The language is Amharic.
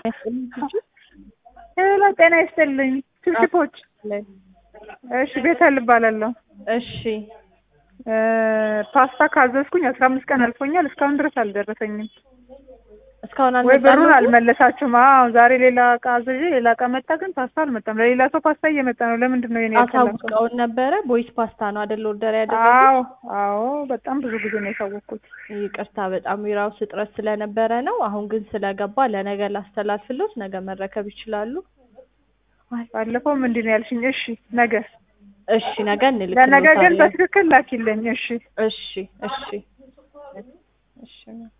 ሄሎ ጤና ይስጥልኝ። ችብችቦች እሺ፣ ቤተል እባላለሁ። እሺ ፓስታ ካዘዝኩኝ አስራ አምስት ቀን አልፎኛል። እስካሁን ድረስ አልደረሰኝም። እስካሁን ወይ ብሩን አልመጣልዎትም? አልመለሳችሁም? አዎ ዛሬ ሌላ እቃ አዝዤ ሌላ እቃ መጣ፣ ግን ፓስታ አልመጣም። ለሌላ ሰው ፓስታ እየመጣ ነው። ለምንድን ነው የኔ ያልተላከው? አሳውቀውን ነበረ። ቦይስ ፓስታ ነው አይደል ኦርደር ያደረጉት? አዎ አዎ፣ በጣም ብዙ ጊዜ ነው የታወቅኩት። ይቅርታ በጣም የራሱ እጥረት ስለነበረ ነው። አሁን ግን ስለገባ ለነገ ላስተላልፍሎት፣ ነገ መረከብ ይችላሉ። ባለፈው ምንድን ነው ያልሽኝ? እሺ ነገ እሺ ነገ ለነገ ግን እንልክልዎታለን። በትክክል ላኪልኝ። እሺ እሺ እሺ እሺ